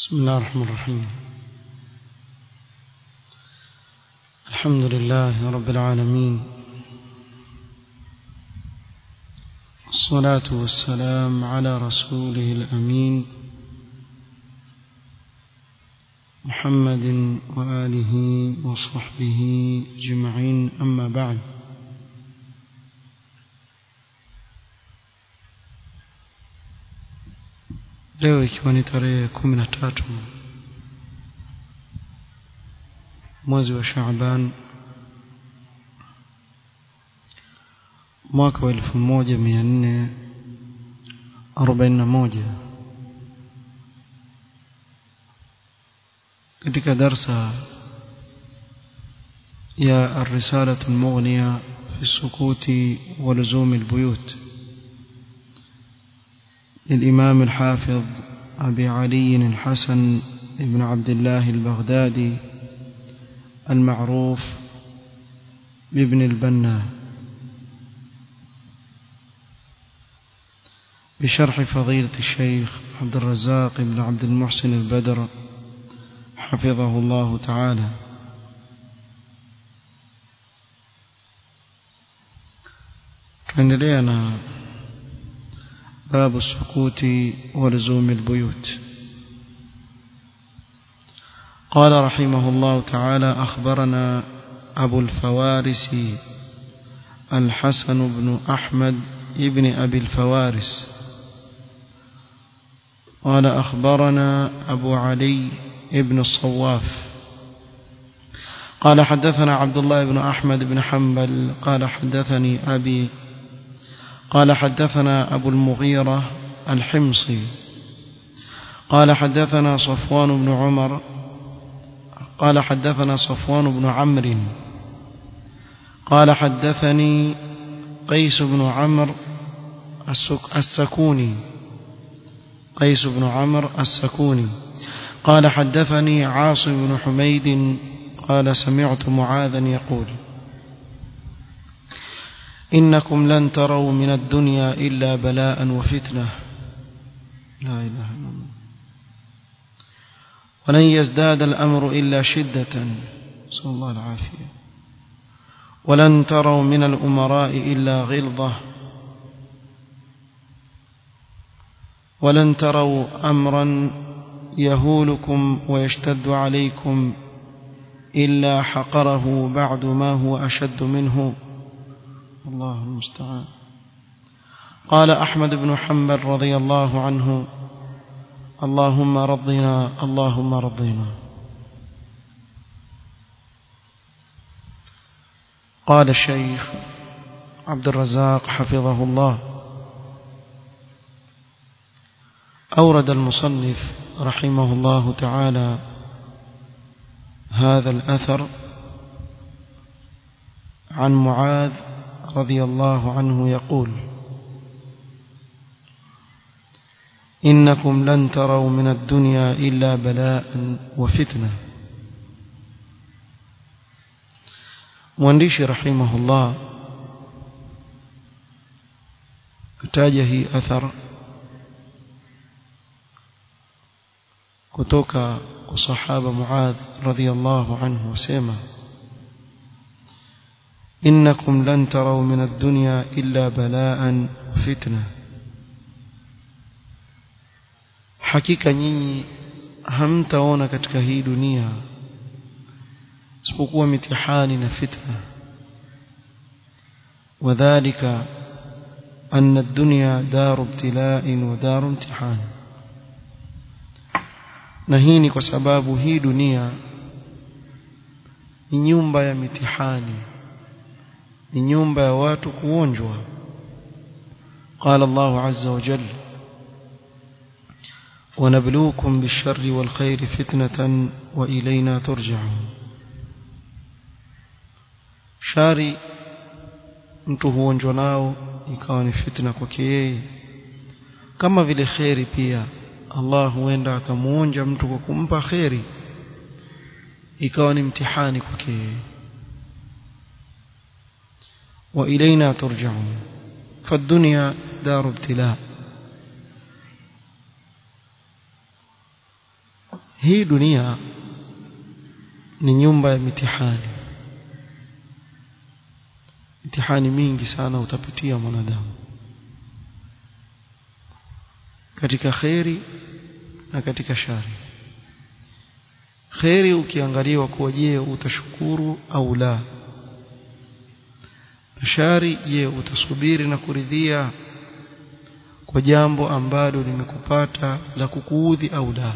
بسم الله الرحمن الرحيم الحمد لله رب العالمين الصلاة والسلام على رسوله الأمين محمد وآله وصحبه أجمعين أما بعد leo ikiwa ni tarehe kumi na tatu mwezi wa Shaaban mwaka wa elfu moja mia nne arobaini na moja katika darsa ya الرسالة المغنية في السكوت ولزوم البيوت للإمام الحافظ أبي علي الحسن بن عبد الله البغدادي المعروف بابن البنا بشرح فضيلة الشيخ عبد الرزاق بن عبد المحسن البدر حفظه الله تعالى tuendelea باب السكوت ولزوم البيوت قال رحمه الله تعالى أخبرنا أبو الفوارس الحسن بن أحمد ابن أبي الفوارس قال أخبرنا أبو علي ابن الصواف قال حدثنا عبد الله بن أحمد بن حنبل قال حدثني أبي قال حدثنا أبو المغيرة الحمصي قال حدثنا صفوان بن عمر قال حدثنا صفوان بن عمرو قال حدثني قيس بن عمرو السكوني قيس بن عمرو السكوني قال حدثني عاصم بن حميد قال سمعت معاذا يقول إنكم لن تروا من الدنيا إلا بلاء وفتنة لا إله إلا الله ولن يزداد الأمر إلا شدة صلى الله العافية ولن تروا من الأمراء إلا غلظة ولن تروا أمرا يهولكم ويشتد عليكم إلا حقره بعد ما هو أشد منه الله المستعان قال أحمد بن حنبل رضي الله عنه اللهم رضنا اللهم رضنا قال الشيخ عبد الرزاق حفظه الله أورد المصنف رحمه الله تعالى هذا الأثر عن معاذ رضي الله عنه يقول إنكم لن تروا من الدنيا إلا بلاء وفتنة mwandishi rahimahullah kutaja hii athar kutoka kwa sahaba Muadh radhiyallahu anhu wasema إنكم لن تروا من الدنيا إلا بلاء وفتنة hakika nyinyi hamtaona katika hii dunia isipokuwa mitihani na fitna wadhālika anna ad-dunya daru ibtilā'in wa daru imtihan na hii ni kwa sababu hii dunia ni nyumba ya mitihani ni nyumba ya watu kuonjwa قال الله عز وجل ونبلوكم بالشر والخير فتنة وإلينا ترجعون shari mtu huonjwa nao ikawa ni fitna kwake yeye kama vile kheri pia Allah huenda akamuonja mtu kwa kumpa kheri ikawa ni mtihani kwake yeye وإلينا ترجعون فالدنيا دار ابتلاء hii dunia ni nyumba ya mitihani mitihani mingi sana utapitia mwanadamu katika kheri na katika shari kheri ukiangaliwa kuwa je utashukuru au la shari je utasubiri na kuridhia kwa jambo ambalo limekupata la kukuudhi au la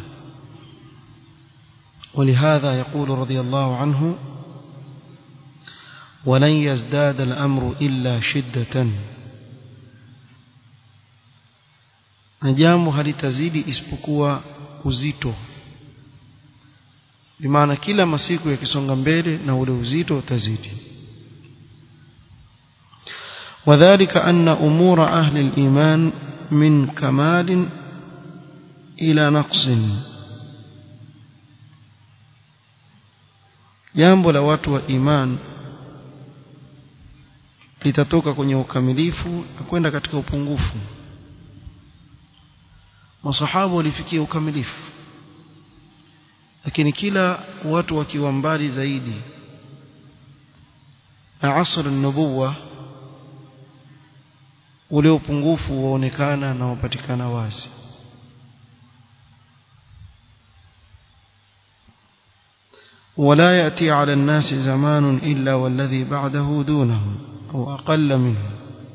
ولهذا يقول رضي الله عنه ولن يزداد الأمر إلا شدة نجام halitazidi isipokuwa uzito bimaana kila masiku yakisonga mbele na ule uzito utazidi وذلك أن أمور أهل الإيمان من كمال إلى نقص jambo la watu wa iman litatoka kwenye ukamilifu na kwenda katika upungufu masahaba walifikia ukamilifu lakini kila watu wakiwa mbali zaidi na asr an-nubuwa ule upungufu waonekana na wapatikana wazi ولا يأتي على الناس زمان إلا والذي بعده دونه أو أقل منه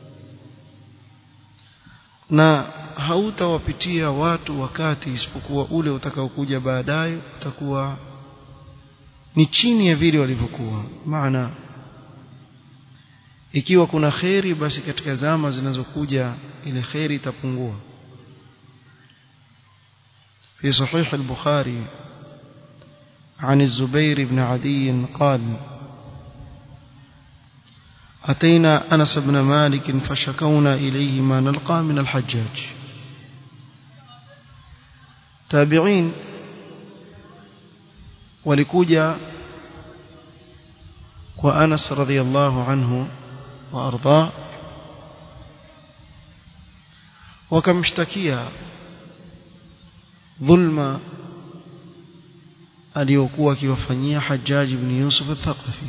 na hautawapitia watu wakati isipokuwa ule utakaokuja baadaye utakuwa ni chini ya vile walivyokuwa maana ikiwa kuna kheri basi katika zama zinazokuja ile kheri itapungua في صحيح البخاري عن الزبير بن عدي قال أتينا أنس بن مالك فشكونا إليه ما نلقى من الحجاج تابعين ولكوجا وأنس رضي الله عنه وأرضاه وكمشتكيا ظلم aliyokuwa akiwafanyia Hajjaj ibn Yusuf al-Thaqafi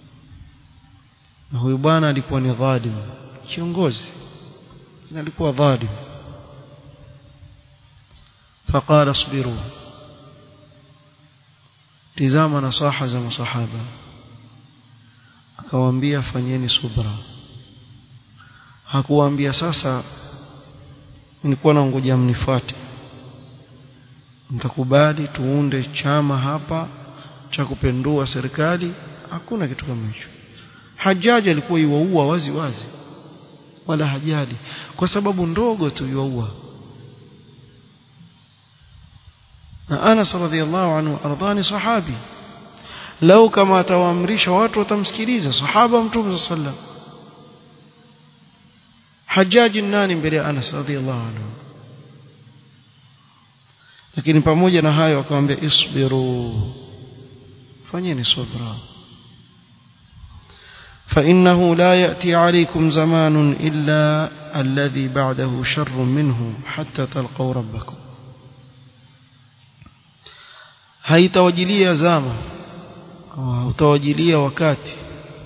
na huyu bwana alikuwa ni dhalim kiongozi na alikuwa dhalim فقال اصبروا tizama nasaha za masahaba akawaambia fanyeni subra hakuwaambia sasa nilikuwa naongoja mnifuate mtakubali tuunde chama hapa cha kupendua serikali hakuna kitu kama hicho Hajaji alikuwa iwaua wazi wazi wala hajali kwa sababu ndogo tu iwaua na Anas radhiallahu anhu ardhani sahabi lau kama atawaamrisha watu watamsikiliza sahaba mtume sallam Hajaji nani mbele ya Anas radhiallahu anhu lakini pamoja na hayo akamwambia isbiru fanyeni subra فإنه لا يأتي عليكم زمان إلا الذي بعده شر منه حتى تلقوا ربكم haitawajilia zama utawajilia wakati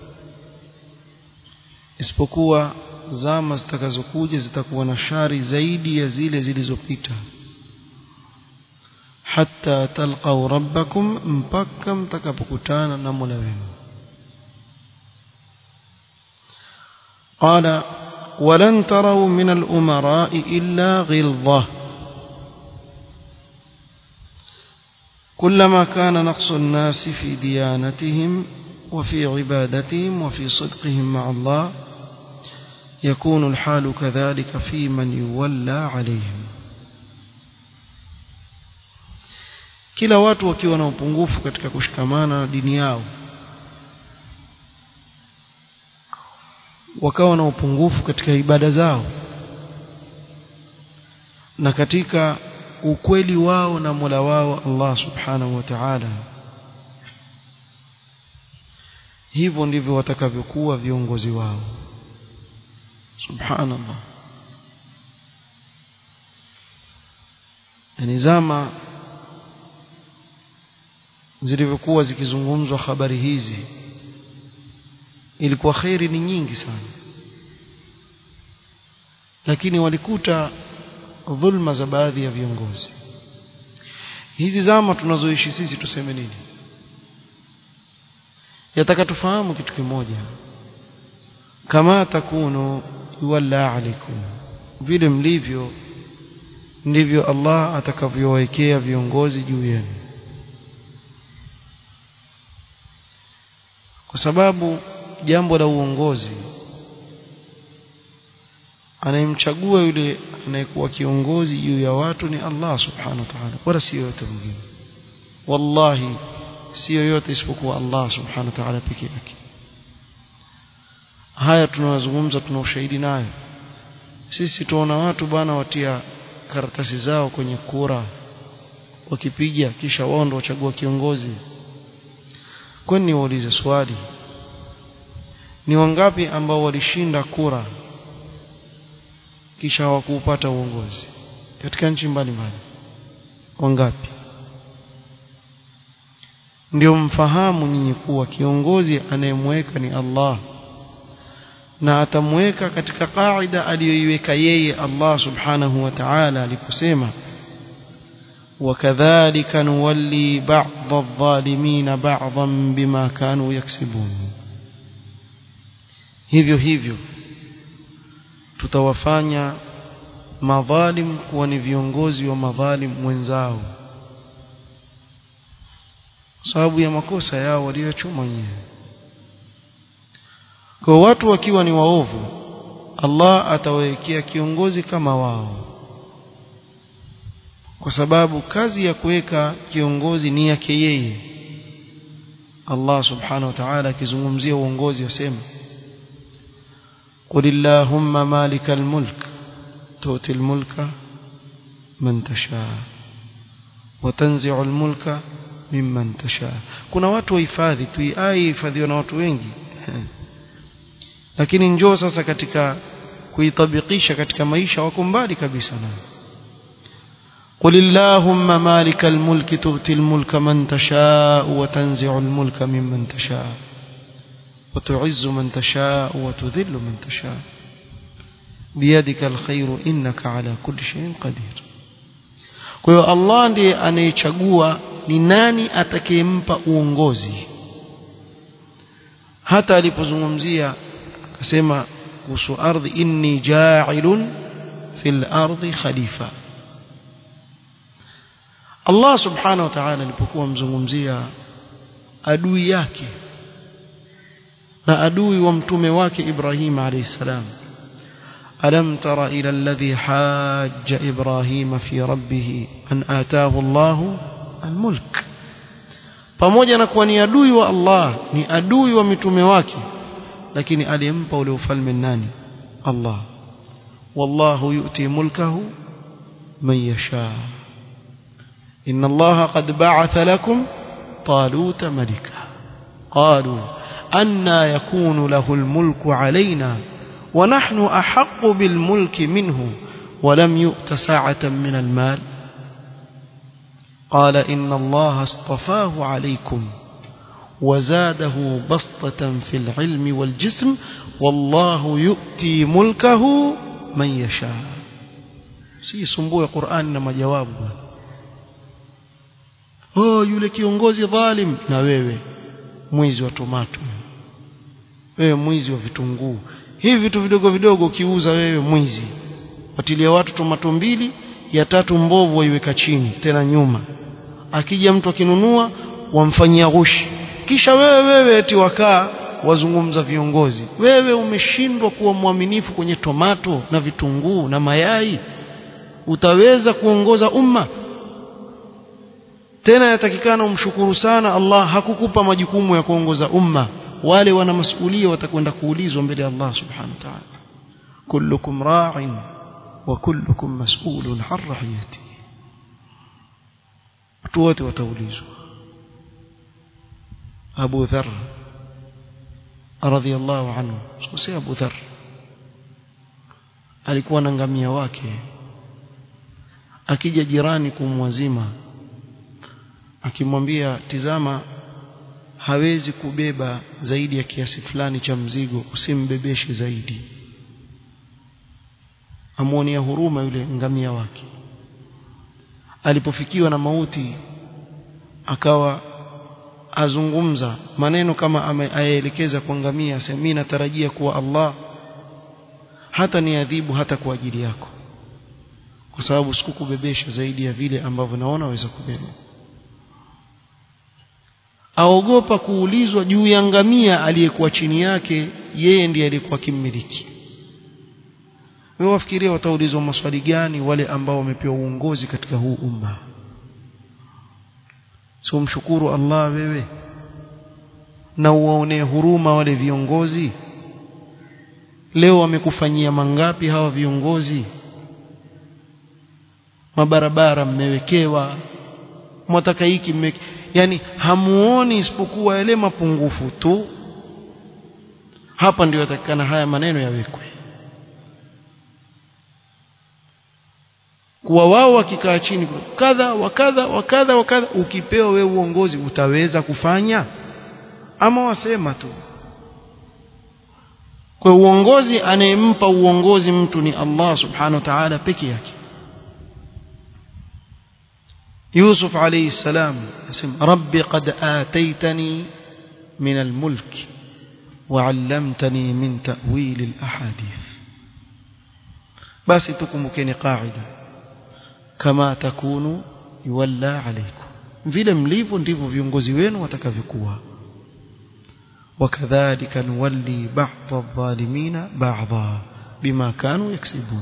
isipokuwa zama zitakazokuja zitakuwa na shari zaidi ya zile zilizopita hatta talqaw rabbakum mpaka mtakapokutana na Mola wenu قال ولن تروا من الأمراء إلا غلظة كلما كان نقص الناس في ديانتهم وفي عبادتهم وفي صدقهم مع الله يكون الحال كذلك في من يولى عليهم kila watu wakiwa na upungufu katika kushikamana na dini yao wakawa na upungufu katika ibada zao na katika ukweli wao na Mola wao Allah Subhanahu wa Ta'ala hivyo ndivyo watakavyokuwa viongozi wao subhanallah yani zama zilivyokuwa zikizungumzwa habari hizi ilikuwa khairi ni nyingi sana lakini walikuta dhulma za baadhi ya viongozi hizi zama tunazoishi sisi tuseme nini yataka tufahamu kitu kimoja kama takunu yuwalla alaikum vile mlivyo ndivyo Allah atakavyowekea viongozi juu yenu kwa sababu jambo la uongozi anayemchagua yule anayekuwa kiongozi juu ya watu ni Allah subhanahu wa ta'ala wala si yote mwingine wallahi si yoyote isipokuwa Allah subhanahu wa ta'ala peke yake haya tunayozungumza tuna ushahidi nayo sisi tuona watu bwana watia karatasi zao kwenye kura wakipiga kisha wao ndio wachagua kiongozi kwani niwaulize swali ni wangapi ambao walishinda kura kisha hawakuupata uongozi katika nchi mbalimbali wangapi ndio mfahamu nyinyi kuwa kiongozi anayemweka ni Allah na atamweka katika kaida aliyoiweka yeye Allah subhanahu wa ta'ala aliposema وكذلك نولي بعض الظالمين بعضا بما كانوا يكسبون hivyo hivyo tutawafanya madhalim kuwa ni viongozi wa madhalim wenzao sababu ya makosa yao waliochuma wenyewe kwa watu wakiwa ni waovu Allah atawawekea kiongozi kama wao kwa sababu kazi ya kuweka kiongozi ni yake yeye Allah subhanahu wa ta'ala akizungumzia uongozi asema قل اللهم مالك الملك تؤتي الملك من تشاء وتنزع الملك ممن تشاء kuna watu wahifadhi tu ai hifadhiwa na watu wengi lakini njoo sasa katika kuitabikisha katika maisha wako mbali kabisa nayo قل اللهم مالك الملك تؤتي الملك من تشاء وتنزع الملك ممن تشاء وتعز من تشاء وتذل من تشاء بيدك الخير إنك على كل شيء قدير kwa hiyo Allah ndiye anayechagua ni nani atakayempa uongozi hata alipozungumzia akasema kuhusu ardhi inni ja'ilun fil ardi khalifa Allah subhanahu wa ta'ala alipokuwa mzungumzia adui yake na adui wa mtume wake Ibrahim alayhi salam alam tara ila alladhi hajja Ibrahim fi rabbih an ataahu Allah almulk pamoja na kuwa ni adui wa Allah ni adui wa mitume wake lakini alimpa ule ufalme nani Allah wallahu yu'ti mulkahu man yasha إن الله قد بعث لكم طالوت ملكا قالوا أنا يكون له الملك علينا ونحن أحق بالملك منه ولم يؤت ساعة من المال قال إن الله اصطفاه عليكم وزاده بسطة في العلم والجسم والله يؤتي ملكه من يشاء سي سمبوه قرآن ما جوابه oh yule kiongozi dhalim na wewe mwizi wa tomato wewe mwizi wa vitunguu hivi vitu vidogo vidogo ukiuza wewe mwizi watilia watu tomato mbili ya tatu mbovu waiweka chini tena nyuma akija mtu akinunua wamfanyia ghushi kisha wewe wewe eti wakaa wazungumza viongozi wewe umeshindwa kuwa mwaminifu kwenye tomato na vitunguu na mayai utaweza kuongoza umma tena yatakikana umshukuru sana Allah hakukupa majukumu ya kuongoza umma wale wana masuhulia watakwenda kuulizwa mbele ya Allah subhanahu wa ta'ala kullukum ra'in wa kullukum mas'ulun 'an ra'iyati watu wote wataulizwa Abu Dharr radhiyallahu anhu sio Abu Dharr alikuwa na ngamia wake akija jirani kumwazima akimwambia tizama hawezi kubeba zaidi ya kiasi fulani cha mzigo usimbebeshe zaidi amwonia huruma yule ngamia wake alipofikiwa na mauti akawa azungumza maneno kama ayaelekeza kwa ngamia asema mimi natarajia kuwa Allah hata niadhibu hata kwa ajili yako kwa sababu sikukubebesha zaidi ya vile ambavyo naona waweza kubeba aogopa kuulizwa juu ya ngamia aliyekuwa chini yake yeye ndiye aliyekuwa kimmiliki wewe wafikiria wataulizwa maswali gani wale ambao wamepewa uongozi katika huu umma sio mshukuru Allah wewe na uwaonee huruma wale viongozi leo wamekufanyia mangapi hawa viongozi mabarabara mmewekewa mwataka hiki mme yani hamuoni isipokuwa yale mapungufu tu hapa ndio yatakikana haya maneno yawekwe kuwa wao wakikaa chini kadha wakadha wakadha wakadha ukipewa wewe uongozi utaweza kufanya ama wasema tu kwa uongozi anayempa uongozi mtu ni Allah subhanahu wa ta'ala peke yake يوسف عليه السلام اسم ربي قد آتيتني من الملك وعلمتني من تأويل الأحاديث بس تكمكني قاعدة كما تكون يولى عليكم vile mlivyo ndivyo viongozi wenu watakavyokuwa wakadhalika nuwalli ba'dha adh-dhalimina ba'dha bima kanu yaksibun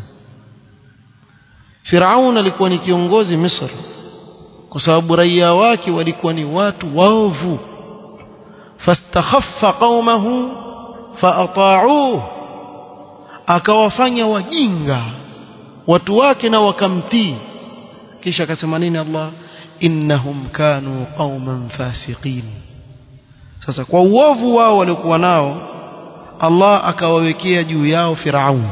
Firaun alikuwa ni kiongozi Misri kwa sababu raia wake walikuwa ni watu waovu fastakhaffa qaumahu faata'uhu akawafanya wajinga watu wake na wakamtii kisha akasema nini Allah innahum kanu qauman fasiqin sasa kwa uovu wao waliokuwa nao Allah akawawekea juu yao Firaun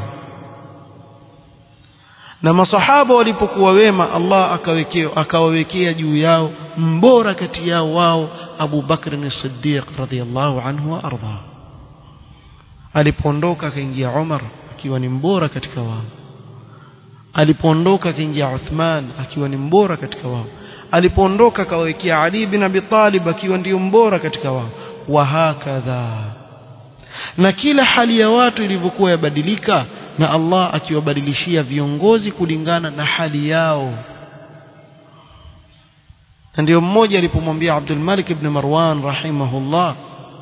na masahaba walipokuwa wema Allah akawekea akawawekea juu yao mbora kati yao wao Abu Bakr as-Siddiq radhiyallahu anhu wa arda alipoondoka akaingia Umar akiwa ni mbora katika wao alipoondoka akaingia Uthman akiwa ni mbora katika wao alipoondoka akawekea Ali bin Abi Talib akiwa ndio mbora katika wao wa hakadha na kila hali ya watu ilivyokuwa yabadilika na Allah akiwabadilishia viongozi kulingana na hali yao na ndio mmoja alipomwambia Abdul Malik ibn Marwan rahimahullah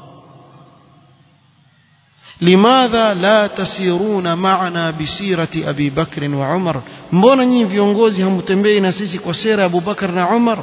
limadha la tasiruna ma'ana bisirati Abi Bakr wa Umar mbona nyinyi viongozi hamtembei na sisi kwa sera ya Abu Bakar na Umar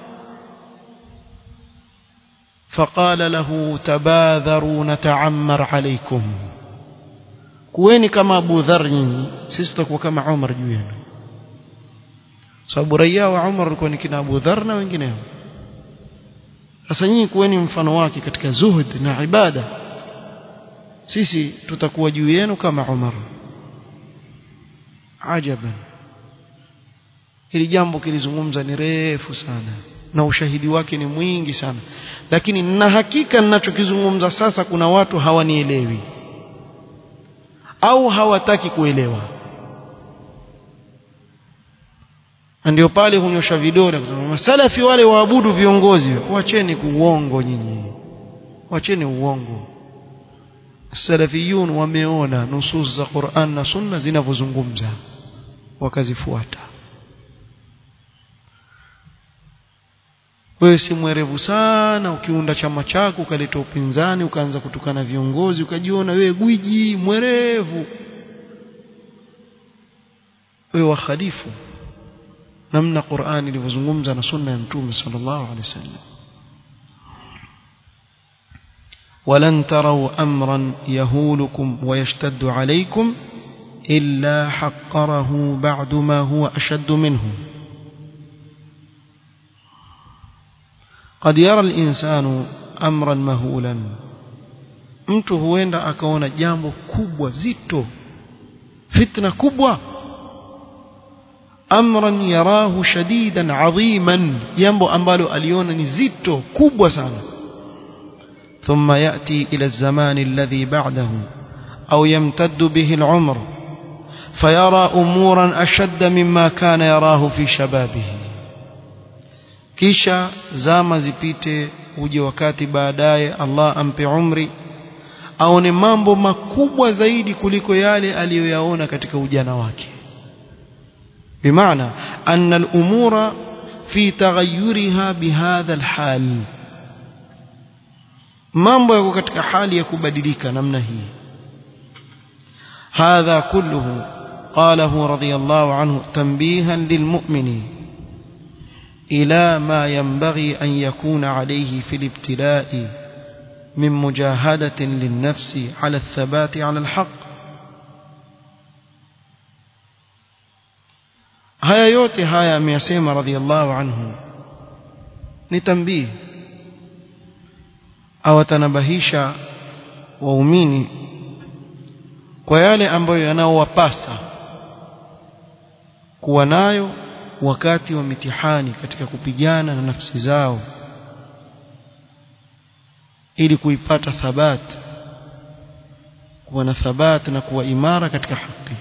فقال له تباذروا نتعمر عليكم kuweni kama Abu Dharr nyinyi sisi tutakuwa kama Umar juu yenu sababu raia wa Umar walikuwa ni kina Abu Dharr na wengineo sasa nyinyi kuweni mfano wake katika zuhud na ibada sisi tutakuwa juu yenu kama Umar ajaban hili jambo kilizungumza ni refu sana na ushahidi wake ni mwingi sana lakini na hakika ninachokizungumza sasa kuna watu hawanielewi au hawataki kuelewa ndio pale hunyosha vidole kusema masalafi wale waabudu viongozi wacheni uongo nyinyi wacheni uongo salafiyun wameona nusus za Qur'an na Sunna zinavyozungumza wakazifuata wewe si mwerevu sana ukiunda chama chako ukaleta upinzani ukaanza kutukana viongozi ukajiona wewe gwiji mwerevu wewe wakhalifu namna Qur'ani ilivyozungumza na sunna ya Mtume sallallahu alaihi wasallam ولن تروا أمرا يهولكم ويشتد عليكم إلا حقره بعد ما هو أشد منه قد يرى الإنسان أمرا مهولا mtu huenda akaona jambo kubwa zito fitna kubwa amran yarahu shadidan adhiman jambo ambalo aliona ni zito kubwa sana ثم يأتي إلى الزمان الذي بعده أو يمتد به العمر فيرى أمورا أشد مما كان يراه في شبابه kisha zama zipite uje wakati baadaye Allah ampe umri aone mambo makubwa zaidi kuliko yale aliyoyaona katika ujana wake bimaana anna al-umura fi taghayyuriha bihadha al-hal mambo yako katika hali ya kubadilika namna hii hadha kulluhu qalahu radiyallahu anhu tanbihan lilmu'mini ila ma yanbaghi an yakuna alayhi fi al-ibtila'i min mujahadatin lin-nafsi ala ath-thabati ala al-haqq haya yote haya ameyasema radiyallahu anhu ni tambii awatanabahisha waumini kwa yale ambayo yanaowapasa kuwa nayo wakati wa mitihani katika kupigana na nafsi zao ili kuipata thabat kuwa na thabat na kuwa imara katika haki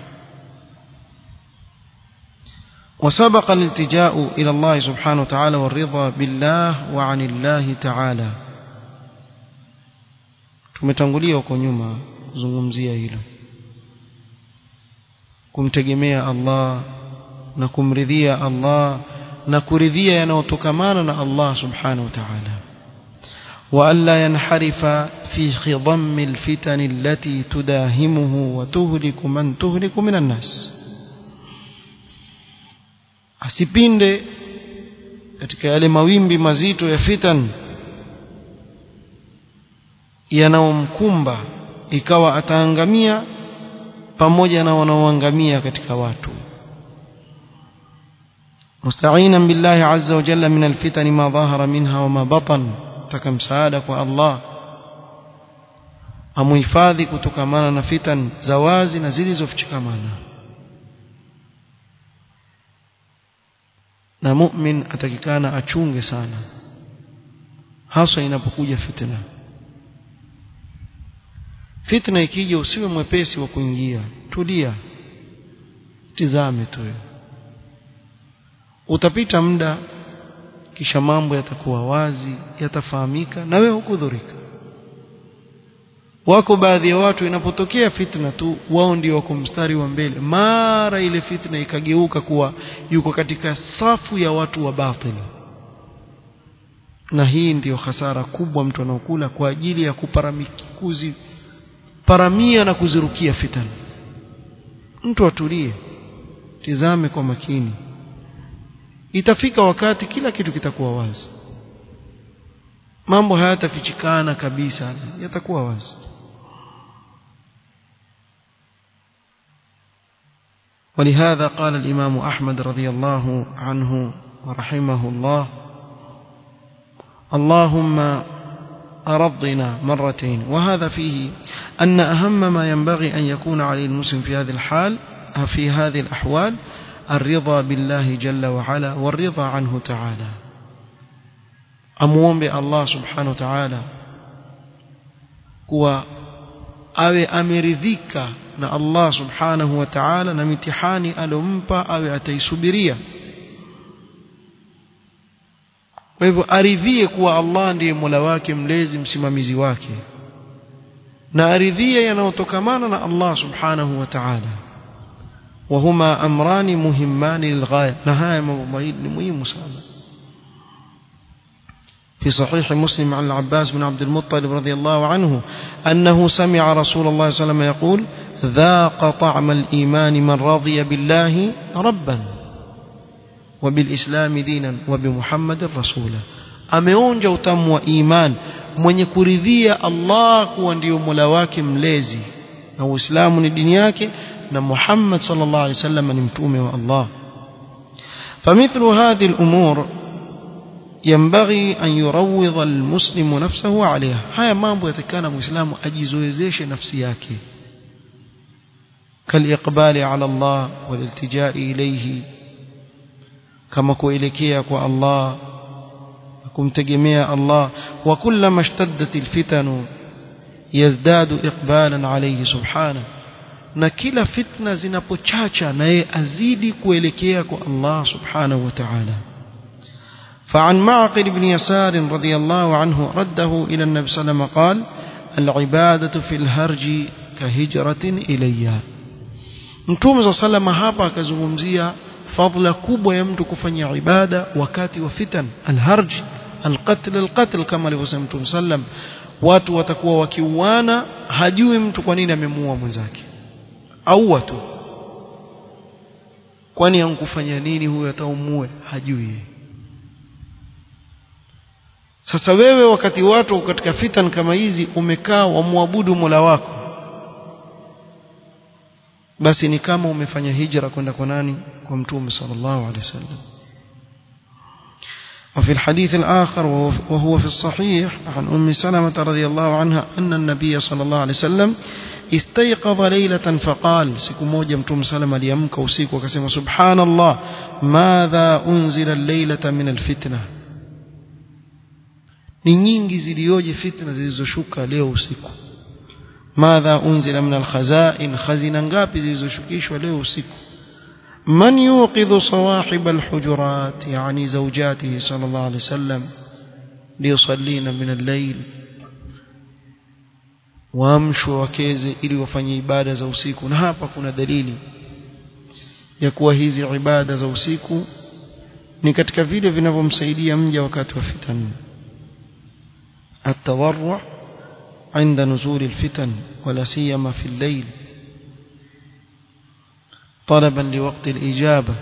وسبق الالتجاء إلى الله سبحانه وتعالى والرضا بالله وعن الله تعالى tumetangulia huko nyuma kuzungumzia hilo kumtegemea Allah na kumridhia Allah na kuridhia yanayotokamana na Allah subhanahu wa ta'ala وألا ينحرف في خضم الفتن التي تداهمه وتهلك من تهلك من الناس asipinde katika yale mawimbi mazito ya fitan yanayomkumba ikawa ataangamia pamoja na wanaoangamia katika watu مستعينا بالله عز وجل من الفتن ما ظهر منها وما بطن taka msaada kwa Allah amuhifadhi kutokamana na fitan za wazi na zilizofichikamana na mu'min atakikana achunge sana hasa inapokuja fitna fitna ikija usiwe mwepesi wa kuingia tulia tizame tu utapita muda kisha mambo yatakuwa wazi yatafahamika na wewe hukudhurika wako baadhi ya watu inapotokea fitna tu wao ndio wako mstari wa mbele mara ile fitna ikageuka kuwa yuko katika safu ya watu wa batili na hii ndiyo hasara kubwa mtu anaokula kwa ajili ya kuparamikuzi paramia na kuzirukia fitna mtu atulie tizame kwa makini itafika wakati kila kitu kitakuwa wazi mambo hayatafichikana kabisa yatakuwa wazi ولهذا قال الإمام أحمد رضي الله عنه ورحمه الله اللهم أرضنا مرتين وهذا فيه أن أهم ما ينبغي أن يكون عليه المسلم في هذه الحال في هذه الأحوال الرضا بالله جل وعلا والرضا عنه تعالى amuombe Allah subhanahu wa ta'ala kuwa awe ameridhika na Allah subhanahu wa ta'ala na mitihani alompa awe ataisubiria kwa hivyo aridhie kuwa Allah ndiye Mola wake mlezi msimamizi wake na aridhie yanayotokamana na Allah subhanahu wa ta'ala وهما أمران مهمان للغاية نهاية مهم سنة في صحيح مسلم عن العباس بن عبد المطلب رضي الله عنه أنه سمع رسول الله صلى الله عليه وسلم يقول ذاق طعم الإيمان من رضي بالله ربا وبالإسلام دينا وبمحمد رسولا ameonja utamu wa iman mwenye kuridhia Allah kuwa ndio mola wake mlezi na uislamu ni dini yake na Muhammad sallallahu alaihi wasallam ni mtume wa Allah فمثل هذه الأمور ينبغي أن يروض المسلم نفسه عليها هيا mambo yatakana muislamu ajizoezeshe nafsi yake كالإقبال على الله والالتجاء إليه kama kuelekea kwa Allah kumtegemea Allah wa kullama ishtaddat alfitanu yazdadu iqbalan alayhi subhanahu na kila fitna zinapochacha naye azidi kuelekea kwa Allah subhanahu wa ta'ala فعن معقل بن يسار رضي الله عنه رده إلى النبي صلى الله عليه وسلم قال العبادة في الهرج كهجرة إلي Mtume صلى الله عليه وسلم hapa akazungumzia fadhila kubwa ya mtu kufanya ibada wakati wa fitan alharj alqatl alqatl kama alivyosema Mtume sallam watu watakuwa wakiuana hajui mtu kwa nini amemuua mwenzake au watu kwani ankufanya nini huyo ataumue hajui sasa wewe wakati watu katika fitan kama hizi umekaa wamwabudu Mola wako basi ni kama umefanya hijra kwenda kwa nani kwa mtume sallallahu alaihi wasallam وفي الحديث الآخر وهو في الصحيح عن أم سلمة رضي الله عنها أن النبي صلى الله عليه وسلم استيقظ ليلة فقال سكو موجة متوم سلمة ليمك وسيك وكسم سبحان الله ماذا أنزل الليلة من الفتنة ni nyingi zilioje fitna zilizoshuka leo usiku madha unzila min alkhazain khazina ngapi zilizoshukishwa leo usiku من يوقظ صواحب الحجرات يعني زوجاته صلى الله عليه وسلم ليصلين من الليل waamshwe wakeze ili wafanye ibada za usiku na hapa kuna dalili ya kuwa hizi ibada za usiku ni katika vile vinavyomsaidia mja wakati wa fitan التضرع عند نزول الفتن ولا سيما في الليل طلبا لوقت الإجابة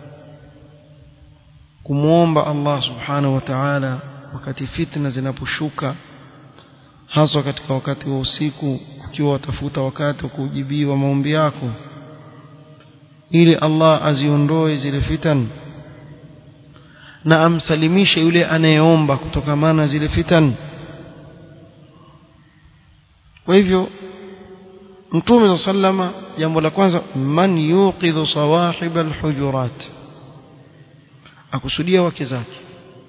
kumuomba Allah subhanahu wa ta'ala wakati fitna zinaposhuka hasa katika wakati wa usiku ukiwa watafuta wakati wa kujibiwa maombi yako ili Allah aziondoe zile fitan na amsalimishe yule anayeomba kutokamana zile fitan kwa hivyo Mtume sallama jambo la kwanza man yuqidhu sawahib alhujurat akusudia wake zake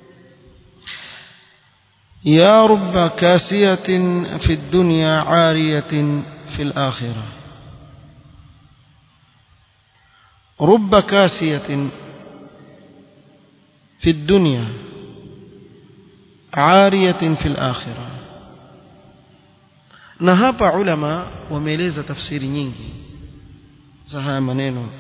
ya rubba kasiyatin fi dunya ariyatin fi alakhirah رب كاسية في الدنيا عارية في الآخرة na hapa ulama wameeleza tafsiri nyingi za haya maneno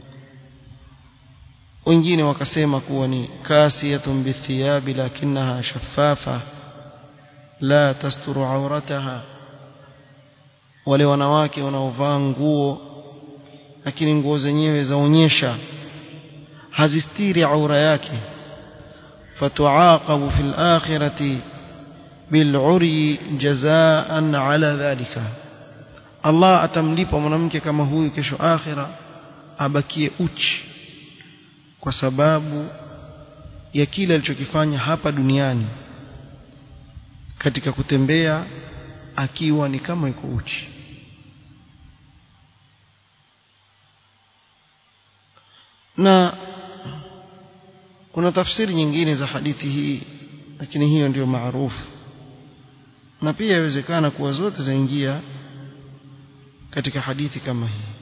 wengine wakasema kuwa ni kasiyatun bithiyabi lakinnaha shaffafa la tasturu aurataha wale wanawake wanaovaa nguo lakini nguo zenyewe zaonyesha hazistiri aura yake fatuaqabu fil akhirati bil'uri jazaan ala dhalika Allah atamlipa mwanamke kama huyu kesho akhira abakie uchi kwa sababu ya kile alichokifanya hapa duniani katika kutembea akiwa ni kama yuko uchi na kuna tafsiri nyingine za hadithi hii lakini hiyo ndiyo maarufu na pia yawezekana kuwa zote zaingia katika hadithi kama hii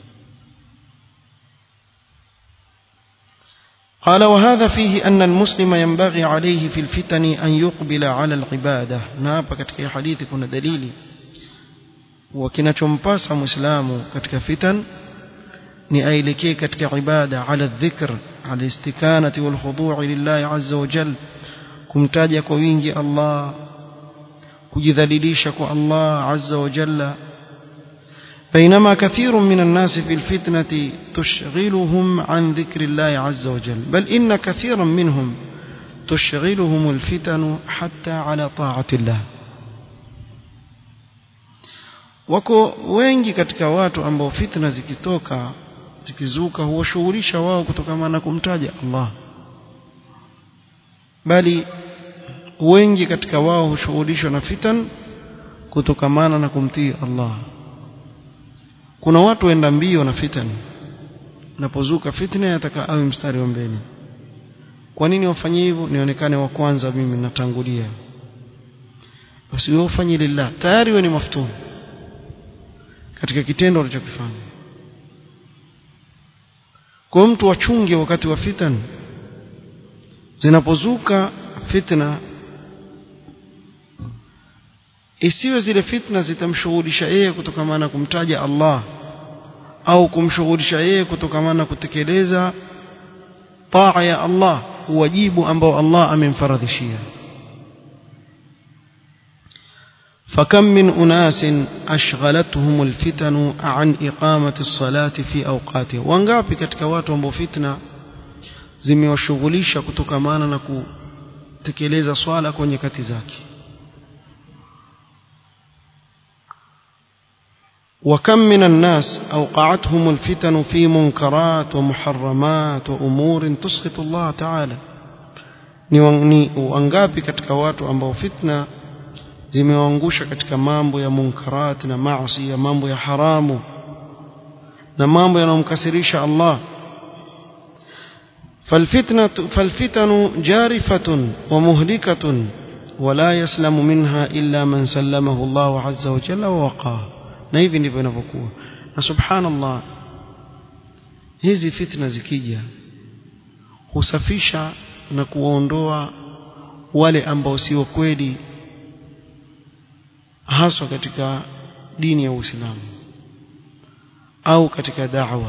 قال وهذا فيه أن المسلم ينبغي عليه في الفتن أن يقبل على العبادة نابا katika hadithi kuna dalili wakinachompasa muislamu katika fitan ni aelekee katika ibada ala dhikr ala istikanati wal khudu' lillahi azza wa jalla kumtaja kwa wingi Allah kujidhalilisha kwa Allah azza wa jalla بينما كثير من الناس في الفتنة تشغلهم عن ذكر الله عز وجل بل إن كثيرا منهم تشغلهم الفتن حتى على طاعة الله wako wengi katika watu ambao fitna zikitoka zikizuka huwashughulisha wao kutokana na kumtaja Allah bali wengi katika wao hushughulishwa na fitan kutokamana na kumtii Allah kuna watu waenda mbio na fitan napozuka fitna yataka awe mstari wa mbele kwa nini wafanye hivyo nionekane wa kwanza mimi natangulia basi wewe ufanye lillah tayari wewe ni maftun katika kitendo alichokifanya kwa mtu wachunge wakati wa fitan zinapozuka fitna isiwe zile fitna zitamshughulisha yeye kutokamana na kumtaja Allah au kumshughulisha yeye kutokamana na kutekeleza taa ya Allah wajibu ambao Allah amemfaradhishia فكم من أناس أشغلتهم الفتن عن إقامة الصلاة في أوقاتها وانغابي katika watu ambao fitna zimewashughulisha kutokamana na kutekeleza swala kwa nyakati zake وكم من الناس أوقعتهم الفتن في منكرات ومحرمات وأمور تسخط الله تعالى ni wangapi katika watu ambao fitna zimewaangusha katika mambo ya munkarat na maasi ya mambo ya haramu na mambo yanayomkasirisha Allah فالفتنة فالفتن جارفة ومهلكة ولا يسلم منها إلا من سلمه الله عز وجل ووقاه na hivi ndivyo inavyokuwa na subhanallah hizi fitna zikija husafisha na kuwaondoa wale ambao sio kweli haswa katika dini ya Uislamu au katika da'wa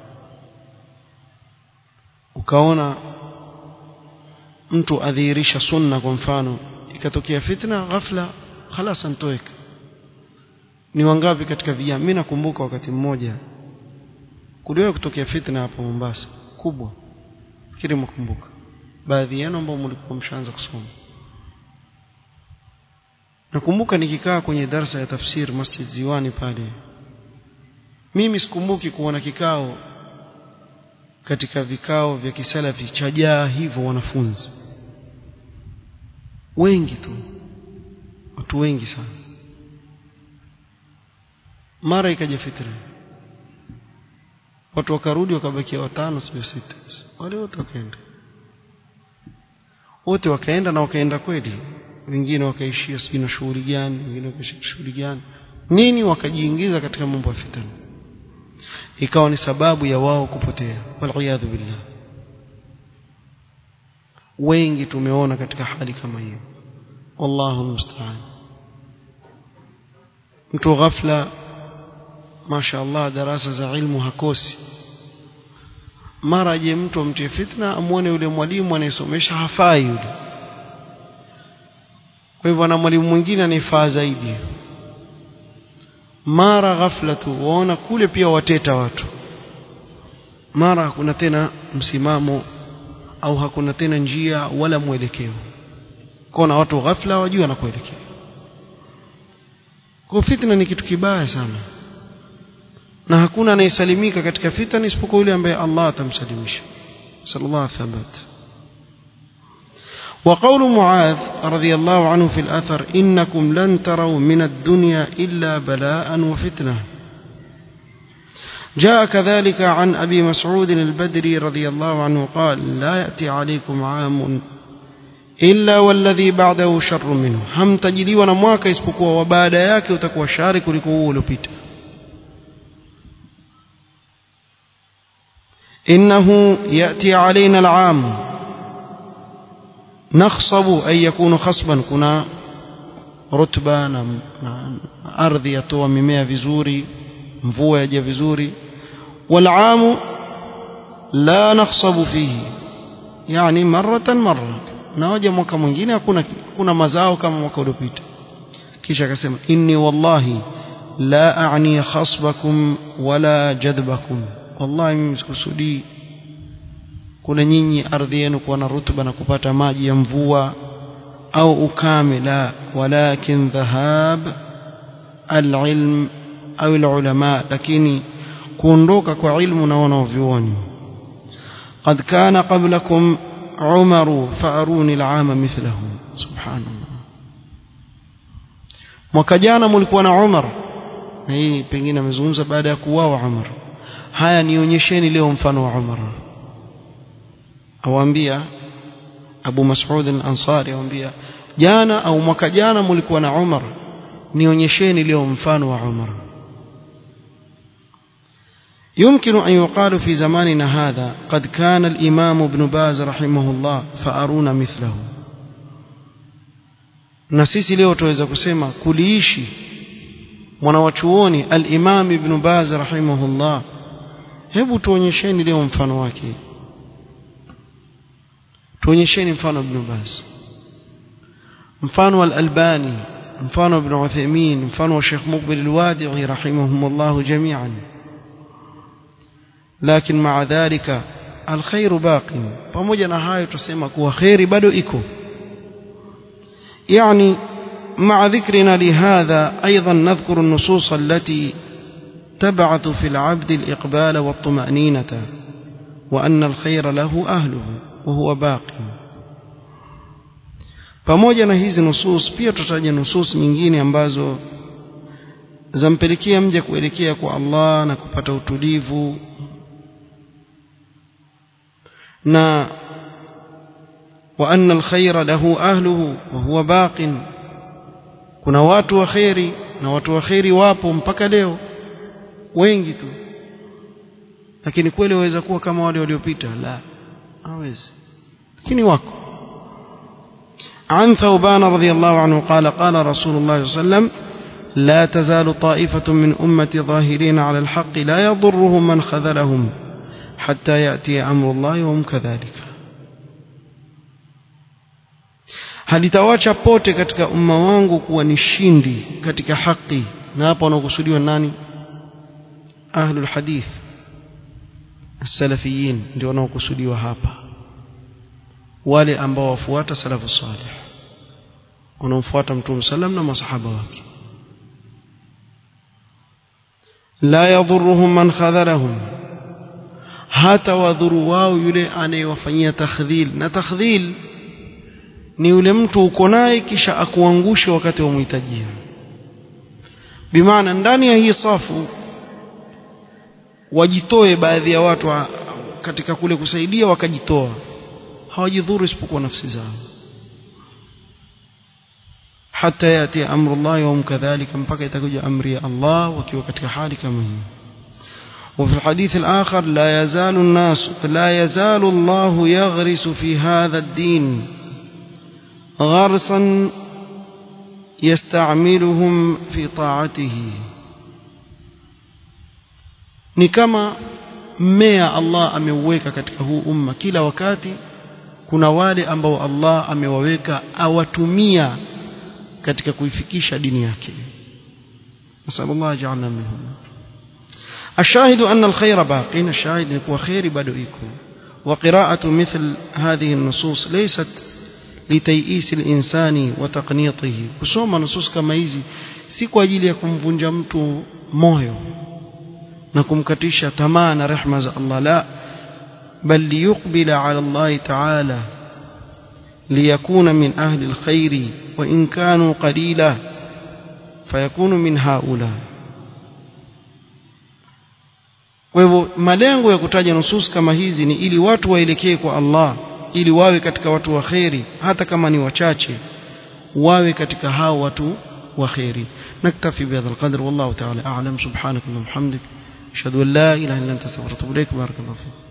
ukaona mtu adhihirisha sunna kwa mfano ikatokea fitna ghafla khalas antoweka ni wangapi katika vijana mimi nakumbuka wakati mmoja kuliwahi kutokea fitna hapa Mombasa kubwa fikiri mkumbuka baadhi yenu ambao mlikuwa mshaanza kusoma nakumbuka nikikaa kwenye darsa ya tafsir Masjid Ziwani pale mimi sikumbuki kuona kikao katika vikao vya kisalafi chajaa hivyo wanafunzi wengi tu watu wengi sana mara ikaja fitna watu wakarudi wakabakia watano sio sita wale wote wakaenda wote wakaenda na wakaenda kweli wengine wakaishia sijui na shughuli gani wengine wakaishia shughuli gani nini wakajiingiza katika mambo ya fitna ikawa ni sababu ya wao kupotea waliyadhu billah wengi tumeona katika hali kama hiyo wallahu musta'an mtu ghafla masha Allah darasa za ilmu hakosi mara je mtu amtie fitna amwone yule mwalimu anayesomesha hafai yule kwa hivyo ana mwalimu mwingine anayefaa zaidi mara ghafla tu waona kule pia wateta watu mara hakuna tena msimamo au hakuna tena njia wala mwelekeo kuna watu ghafla wajua na kuelekea kwa fitna ni kitu kibaya sana na hakuna anayesalimika katika fitna isipokuwa yule ambaye Allah atamsalimisha sallallahu alaihi wasallam وقول معاذ رضي الله عنه في الأثر إنكم لن تروا من الدنيا إلا بلاء وفتنة جاء كذلك عن أبي مسعود البدري رضي الله عنه قال لا يأتي عليكم عام إلا والذي بعده شر منه هم تجدي ونمواك اسبقوا وبعد ياك وتكوى شارك لكوه لبيت إنه يأتي علينا العام نخصب أن يكون خصبا كنا رتبة ardhi yatoa mimea vizuri mvua yaja vizuri والعام لا نخصب فيه يعني مرة مرة na waja mwaka mwingine hakuna kuna mazao kama mwaka uliopita kisha akasema inni wallahi la a'ni khasbakum wala jadbakum wallahi mimi sikusudii kuna nyinyi ardhi yenu kuwa na rutuba na kupata maji ya mvua au ukame la walakin dhahab alilm au alulama lakini kuondoka kwa ilmu na wanavyuoni قد كان قبلكم عمر فاروني العام مثله سبحان الله mwaka jana mlikuwa na Umar na hii pengine amezungumza baada ya kuuawa Umar haya nionyesheni leo mfano wa Umar awaambia Abu Mas'ud al-Ansari amwambia jana au mwaka jana mlikuwa na Umar nionyesheni leo mfano wa Umar يمكن أن يقال في زماننا هذا قد كان الإمام ابن باز رحمه الله فأرونا مثله na sisi leo tuweza kusema kuliishi mwanawachuoni al-Imam Ibn Baz rahimahullah hebu tuonyesheni leo mfano wake tuonyesheni mfano Ibn Baz mfano wa al-Albani mfano Ibn Uthaymeen mfano wa Sheikh Muqbil al-Wadi'i rahimahumullah jami'an lakini maa dhalika alkhairu baqi pamoja na hayo tusema kuwa khairi bado iko يعني مع ذكرنا لهذا أيضا نذكر النصوص التي تبعث في العبد الإقبال والطمأنينة وأن الخير له أهله وهو باقي pamoja na hizi nusus pia tutaja nusus nyingine ambazo zampelekea mja kuelekea kwa Allah na kupata utulivu na وأن الخير له أهله وهو باق kuna watu wa kheri na watu wa kheri wapo mpaka leo wengi tu lakini kweli waweza kuwa kama wale waliopita la hawezi lakini wako عن ثوبان رضي الله عنه قال قال رسول الله صلى الله عليه وسلم لا تزال طائفة من أمتي ظاهرين على الحق لا يضرهم من خذلهم حتى يأتي أمر الله وهم كذلك halitawacha pote katika umma wangu kuwa ni shindi katika haki na hapa wanaokusudiwa nani ahlul hadith salafiyin ndio wanaokusudiwa hapa wale ambao wafuata salafu salih wanaomfuata mtume sallam na masahaba wake la yadhurruhum man khadharahum hata wadhuru wao yule anayewafanyia takhdhil na takhdhil ni yule mtu uko naye kisha akuangushe wakati wa mhitajia bimaana ndani ya hii safu wajitoe baadhi ya watu wa, katika kule kusaidia wakajitoa hawajidhuru isipokuwa nafsi zao hata yati amru Allah wa kadhalika mpaka itakuja amri ya Allah wakiwa katika hali kama hii وفي الحديث الآخر لا يزال الناس لا يزال الله يغرس في هذا الدين غرسا يستعملهم في طاعته ni kama mmea Allah ameuweka katika huu umma kila wakati kuna wale ambao Allah amewaweka awatumia katika kuifikisha dini yake nasallallahu ajalna minhum الشاهد أن الخير باق الشاهد يكون خير بدوئكم وقراءة مثل هذه النصوص ليست لتيئيس الإنسان وتقنيطه kusoma nusus kama hizi si kwa ajili ya kumvunja mtu moyo na kumkatisha tamaa na rehma za Allah la bal liyuqbila ala Allah ta'ala liyakuna min ahli alkhair wa in kanu qalila fayakunu min haula kwa hivyo malengo ya kutaja nusus kama hizi ni ili watu waelekee kwa Allah ili wawe katika watu wa kheri hata kama ni wachache wawe katika hao watu wa kheri naktafi bihadha alqadr wallahu ta'ala a'lam subhanaka wa bihamdik ashhadu an la ilaha illa anta astaghfiruka wa atubu ilaik barakallahu fik